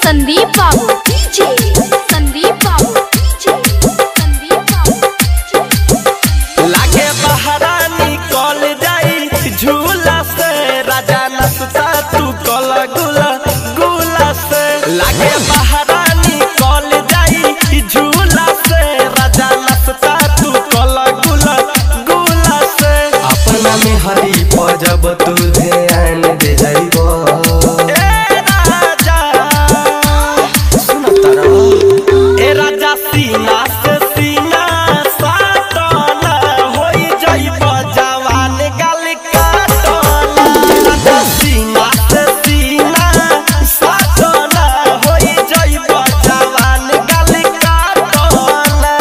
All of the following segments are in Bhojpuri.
संदीप बाबू डीजे संदीप बाबू डीजे संदीप बाबू लागे बहरा निकल जाई झूला से राजा नसता तू कल गुला गुला से लागे बहरा निकल जाई झूला से राजा नसता तू कल गुला गुला से अपना में हरी पजब तू ध्यान दे जाइबो ए राजा सुन तारा ए राजा सीना से सीना साटना होई जाइब जवान गल काटना राजा सीना से सीना साटना होई जाइब जवान गल काटना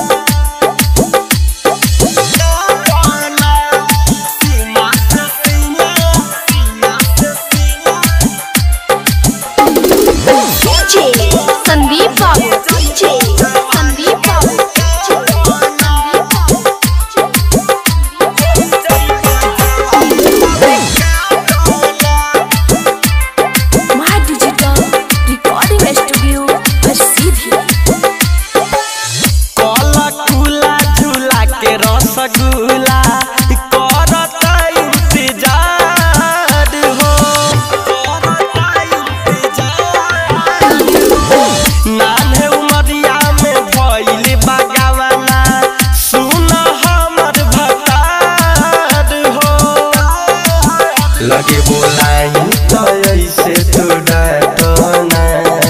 काटना सीना से सीना सीना से सीना डीजे संदीप बाबू डीजे संदीप बाबू माय डिजिटल रिकॉर्डिंग स्टूडियो सीधी कला कुला झूला के रसगुल्ला करता इंतजार हो करता इंतजार हो नान्हे उमरिया में भइल बगावना सुन हमर भतार हो लगे बोलाई तो ऐसे तू डाटना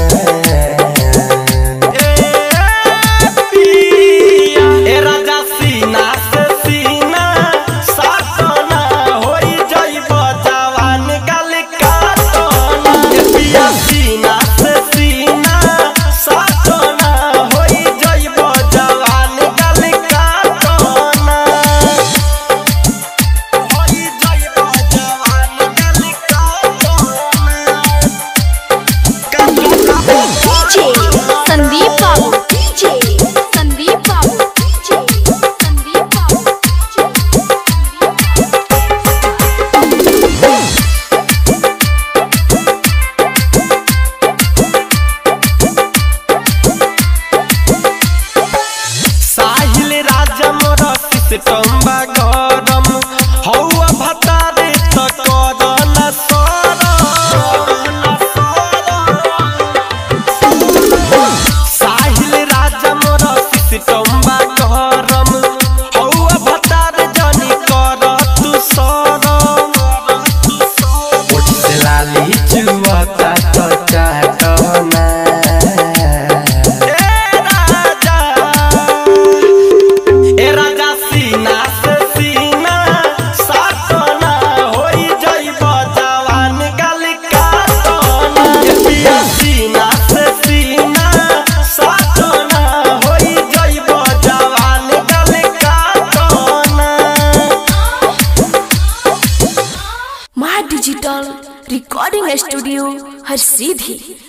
ए राजा सीना से सीना साटना होई जाइब जवान गल काटना ए पिया सीना से सीना साटना होई जाइब जवान गल काटना होई जाइब जवान गल काटना डीजे संदीप बाबू डीजे संदीप बाबू डीजे संदीप बाबू साहिल राजा मोर सिस्टम गरम हौआ भतारे त करन सरम साहिल राजा मोर सिस्टम गरम हौआ भतारे जनी कर तू सरम ओठ से लाली चुवता तो चाटना ए राजा ए राजा सीना से सीना साटना होई जाइब जवान गल काटना ए पिया सीना से सीना साटना होई जाइब जवान गल काटना माय डिजिटल रिकॉर्डिंग स्टूडियो हर सीधी